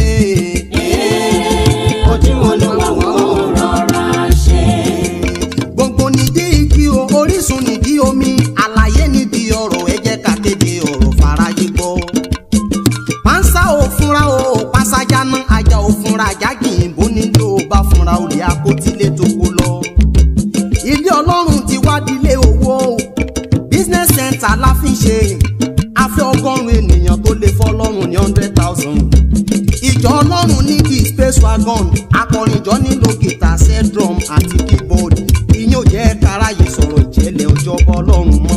ojú olúwa ń wo ọ́ o rọra ṣe. gbogbo nídìí igi o orísun nídìí omi àlàyé nídìí ọ̀rọ̀ ẹ jẹ́ ká kéde ọ̀rọ̀ fàráyé gbọ́ pansa ò fúnra o pasajana ajá ò fúnra ajá kì í bó nílò bá fúnra olè akótílé tó kó lọ. ilé ọlọ́run ti wá dílé owó business center la fi ń ṣe afẹ́ ọgọ́rùn-ún ènìyàn tó lè fọlọ́run ní hundred thousand. ìjọ ọlọ́run ní kí space wagon akọrinjọ nílò gìtà set drum àti keyboard ìyẹn ò jẹ́ káráyè sọ̀rọ̀ ìjẹ́lẹ̀ ọjọ́ bọ́ ọlọ́run mọ́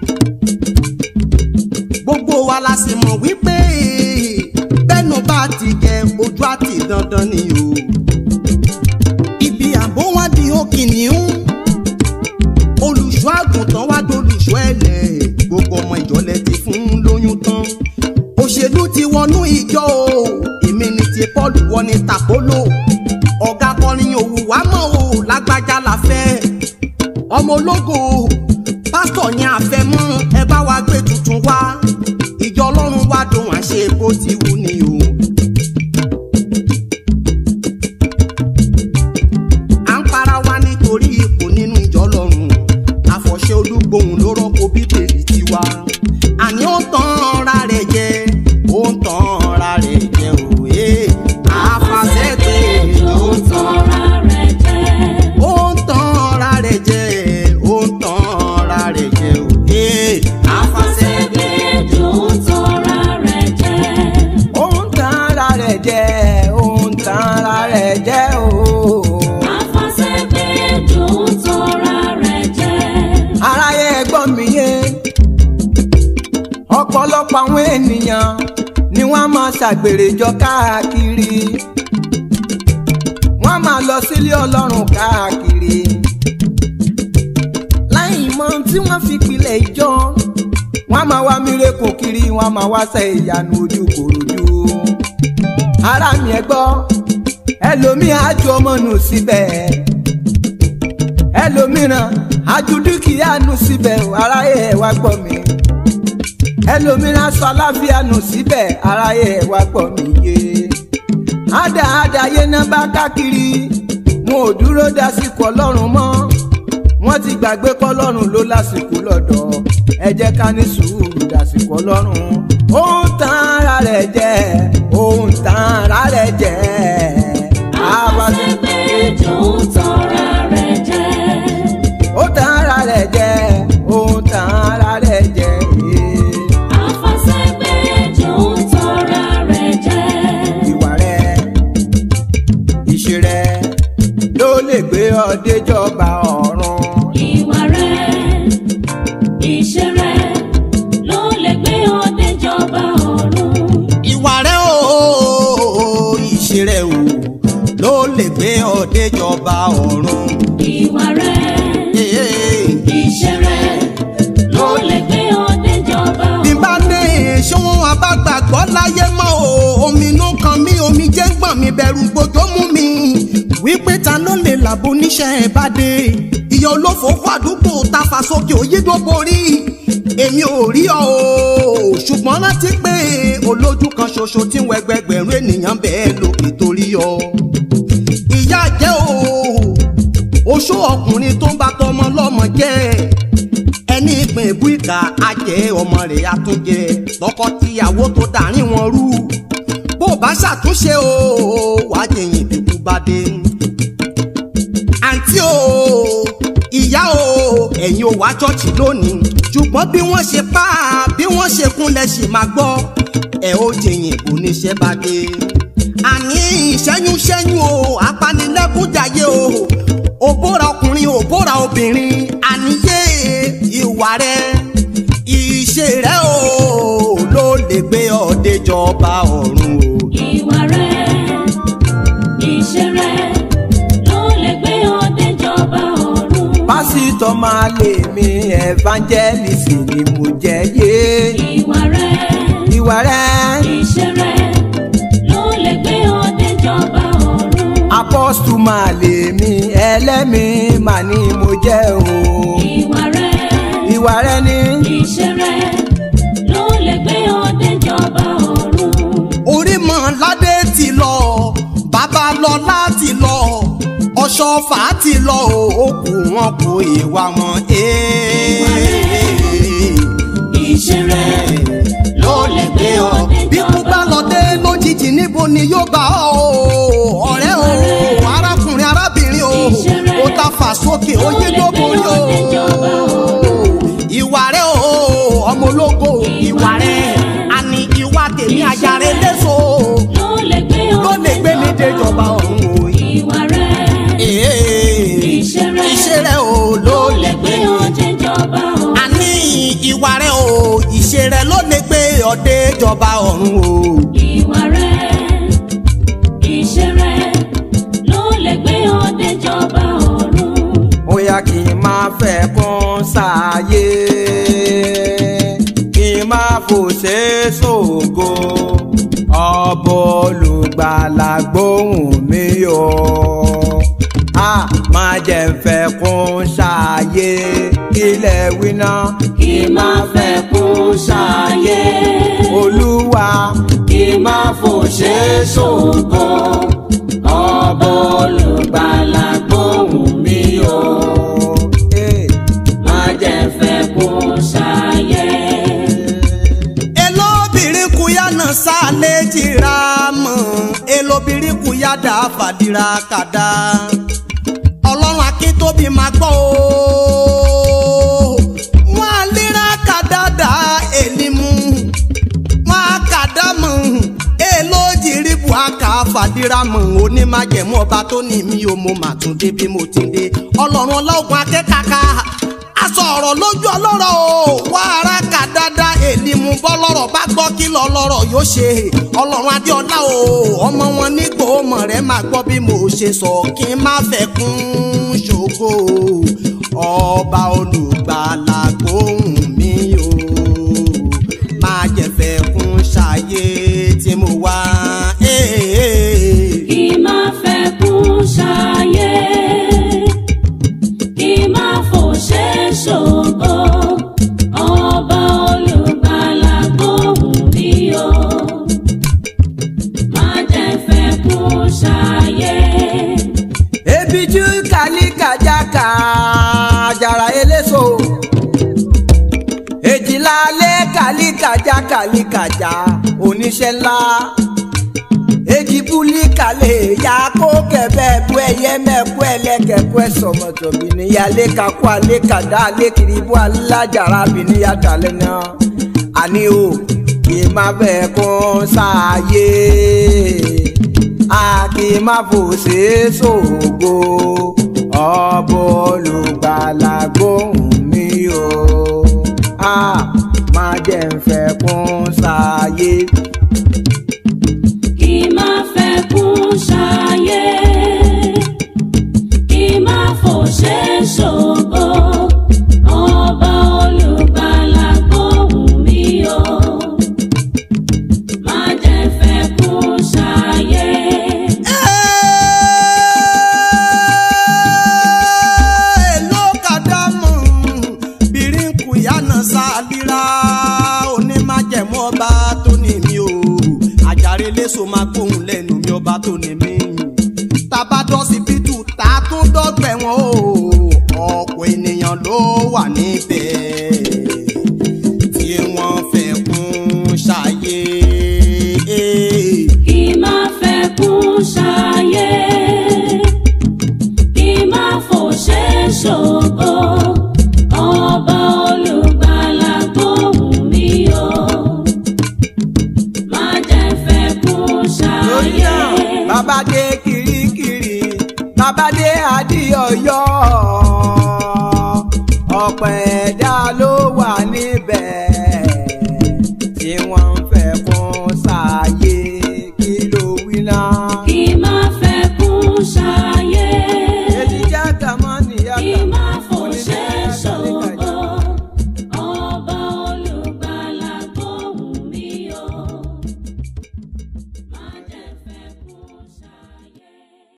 gbogbo wa la sì mọ̀ wípé bẹ́nu bá ti jẹ ojú àti dandan ni o. ibi àbó wọn di òkìníún olùṣọ́ àgùntàn wá dolùṣọ́ ẹ̀lẹ́ gbogbo ọmọ ìjọlẹ̀ ti fún lóyún tán òṣèlú ti wọnú ìjọ o èmi ni ti paul wọ ní tàpólò ọ̀gá kọrin òwú wa mọ̀ o lágbájá la fẹ́ ọmọ ológo pásítọ̀ yẹn àfẹ́mọ́ ẹ bá wa gbé tuntun wá ìjọ ọlọ́run wá dùn àṣẹ bó ti wù ní o. à ń para wa nítorí ipò nínú ìjọ ọlọ́run àfọ̀ṣẹ olúgbòhùn ló rọ́pò bíbélì tiwa àní ó ń tan ra rẹ̀ jẹ ó ń tan ra rẹ̀ jẹ òwe àfàṣẹ́gbẹ̀ ló ń tan Tọ́ra rẹ̀ jẹ́. ó ń tan ra rẹ̀ jẹ ó ń tan ra rẹ̀ jẹ òwe àfàṣẹ́gbẹ̀. Àfàṣẹ́gbẹ́jọ tọ́ra rẹ̀ jẹ́. ó ń tan ara rẹ̀ jẹ́ ó ń tan ara rẹ̀ jẹ́ o. Àfàṣẹ́gbẹ́jọ tọ́ra rẹ̀ jẹ́. aráyé ẹgbọ́n mi yé ọ̀pọ̀lọpọ̀ àwọn ènìyàn ni wọ́n máa ṣàgbèrè jọ káàkiri wọ́n máa lọ sílé ọlọ́run káàkiri láì mọ tí wọ́n fi pilẹ̀ ìjọ wọ́n máa wá mírèkù kiri wọ́n máa wá ṣe ìyanu ojú kòròjú ara mi ẹ gbọ́ ẹlòmíì á ju ọmọ nù síbẹ̀ ẹlòmíràn ajú dúkìá nù síbẹ̀ aráyé ẹ̀ wá gbọ́ mi ẹlòmíràn sọ aláfíà nù síbẹ̀ aráyé ẹ̀ wá gbọ́ mi yé àdáadá yé náà bá káàkiri wọn ò dúró dásìkò ọlọ́run mọ́ wọ́n ti gbàgbé kọ́lọ́run ló lásìkò lọ́dọ̀ ẹ jẹ́ ká ní sùúrù dásìkò ọlọ́run ó ń tan ara rẹ̀ jẹ ó ń tan ara rẹ̀ jẹ Afàṣẹ́gbẹ́jọ ń tọra rẹ̀ jẹ. ó tan ara rẹ̀ jẹ ó ń tan ara rẹ̀ jẹ Afàṣẹ́gbẹ́jọ ń tọra rẹ̀ jẹ. ìwà rẹ̀ ìṣe rẹ̀ ló lè gbé ọ déjọba ọ̀run. Ìwà rẹ̀, ìṣe rẹ̀ ló lè gbé ọ déjọba ọ̀run. ìwà rẹ o ìṣe rẹ o ló lè gbé ọdẹ jọba ọ̀run. Ìwà rẹ̀, Ee. ìṣe rẹ̀ ló lè gbé ọ déjọba bí n ọ̀run. bá ní ṣóhun abágbàgbọ́ láyé mọ́ o omi inú kan mi omi jẹ́ ń gbọ̀n mi bẹ̀rù gbòjó mú mi wípé ta ló lè làbò oníṣẹ́ ẹ̀ bá dé ìyá olófò kó àdúgbò ta fà sókè òyìnbó borí èmi ò rí ọ o ṣùgbọ́n rántí pé olójú kan ṣoṣo tí ń wẹgbẹgbẹ̀rún ènìyàn bẹ́ẹ̀ lókè torí ọ ìyá jẹ́ o oṣó ọkùnrin tó ń bá tọmọ lọ́mọ jẹ́ ẹni ìpín ìbú ìka ajẹ ọmọ rẹ̀ àtúnjẹ tọkọtìyàwó tó dàrin wọn rú bó bá ṣàtúnṣe o wàá jẹyìn ìbíkú bá dé. àǹtí o ìyá o ẹ̀yin ò wá ṣọ́ọ̀ṣì lónìí ṣùgbọ́n bí wọ́n ṣe pa á bí wọ́n ṣe kúnlẹ̀ sì máa gbọ́ ẹ̀ ó jẹyìn oníṣẹ́ bá dé. àní ìṣẹ́yún ṣẹ́yún o apanilẹ́kúnjayé o òbóra ọkùnrin òbóra obìnrin àníyé ìwà rẹ ìṣe rẹ o ló lè gbé ọdẹ jọba ọ̀run o. Ìwà rẹ̀, ìṣe rẹ̀ ló lè gbé ọ déjọba ọ̀run. pásítọ̀ máa lè mi evangelist ni mo jẹ́ yé Ìwà rẹ̀, ìwà rẹ̀ ìṣe rẹ̀ ló lè gbé ọ déjọba ọ̀run. apọ́stù máa lè mi ẹlẹ́mìí mà ni mo jẹ́ o Ìwà rẹ̀, ìwà rẹ̀ ni ìṣe rẹ̀ ló lè gbé ọ déjọba ọ̀run. orí mọ ládé ti lọ bàbá lọ láti lọ ọ̀ṣọ́fà ti lọ o ó kù wọn kò ìwà wọn. Ìṣe rẹ̀ ló lè gbé ọ bí kú bá déjọba lọ dé lójijì níbo ni yóò bá ọ o ọ̀rẹ́ o arákùnrin arábìnrin o ó ta fà sókè ó yé tó borí o ìwà rẹ o ọmọ ológo ìwà rẹ àní ìwà tèmi àjàre léso ló lè gbé ọ ló lè gbé mi déjọba ọ̀run o. Ìwà rẹ̀, Ìṣe rẹ̀ iṣẹ́ rẹ o ló lè gbé ọ déjọba ọ̀run. àní ìwà rẹ o ìṣe rẹ ló lè gbé ọ déjọba ọ̀run o. Ìwà rẹ̀, ìṣe rẹ̀ ló lè gbé ọ déjọba ọ̀run. ó yá kí n máa fẹ́ kún sáyé kí n máa fòṣe ṣògo ọbọ olùgbàlà gbóhùn mi o a máa jẹ́ n fẹ́ kún sáyé ilẹ̀ wíná Kí máa fẹ́ kún ṣayé, olúwa kí máa fòṣe ṣògo, ọba olùgbàlà gbóhùn mi o. Eh, Má jẹ́ fẹ́ kún ṣayé. elóbìnrin kúyà náà sálẹ̀ jìra mọ́ elóbìnrin kúyà dá fàdíra kàdá ọlọ́run akíntóbi máa gbọ́ o wọ́n á lera kàdá dá èlímù wọ́n á kàdá mọ́ elójìrí bu àkà fàdíra mọ́ onímájẹ̀mú ọba tó ní mi ò mo mà tún dé bí mo ti dé ọlọ́run ọlọ́gun akẹ́kàkà aṣọ ọ̀rọ̀ lójú ọlọ́rọ̀ o wá ara kà dáadáa èlìmú bọ́lọ́rọ̀ bá gbọ́ kí lọ lọ́rọ̀ yóò ṣe ọlọ́run adéọlá o ọmọ wọn nígbò ọmọ rẹ máa gbọ́ bí mo ṣe sọ kí n má fẹ́ kún ṣògo ọba olùgbàlà gbóhùn mi o máa jẹ̀fẹ̀ kún ṣàyé tí mo wá. Kí máa fẹ́ kún ṣayé, kí jáka àjàrà eléso èjìlá lé kàlíkàjá kàlíkàjá oníṣẹ́ ńlá èjì búlíkà lè ya kó kẹfẹ bú ẹyẹ mẹkú ẹlẹkẹ bú ẹsọmọtò bìníyà lẹkàkú àlẹkàdá àlẹkìrì bú alájàrá bìníyà tàlẹ náà àní o kì í má fẹ́ kún sáàyè a kì í má fòṣe ṣògo ọbọ olùgbàlà gbóhùn mi o a má jẹ́ ń fẹ́ kún sáàyè. kí má fẹ́ kún ṣayé kí má fòṣe ṣògo ọba olùgbàlà gbóhùn mi o má jẹ́ fẹ́ kún ṣayé. ló kàdámù bìrìnkù yánà sálírà onímájẹ̀mú ọba tó ní mi o àjàre léṣo máa gbóhùn lẹ́nu mi ọba tó ní mi tabadọ́sibítù tá a tún dọ́gbẹ̀ wọn o ọ̀pọ̀ ènìyàn ló wà níbẹ̀ tí wọ́n fẹ́ kún ṣayé. kí má fẹ́ kún ṣayé kí má fòṣe ṣògo ọba olùgbàlà gbóhùn mi o má jẹ́ fẹ́ kún lórí ṣayé. náà bàbá dé kirikiri bàbá dé adìyọyọ ọpẹ́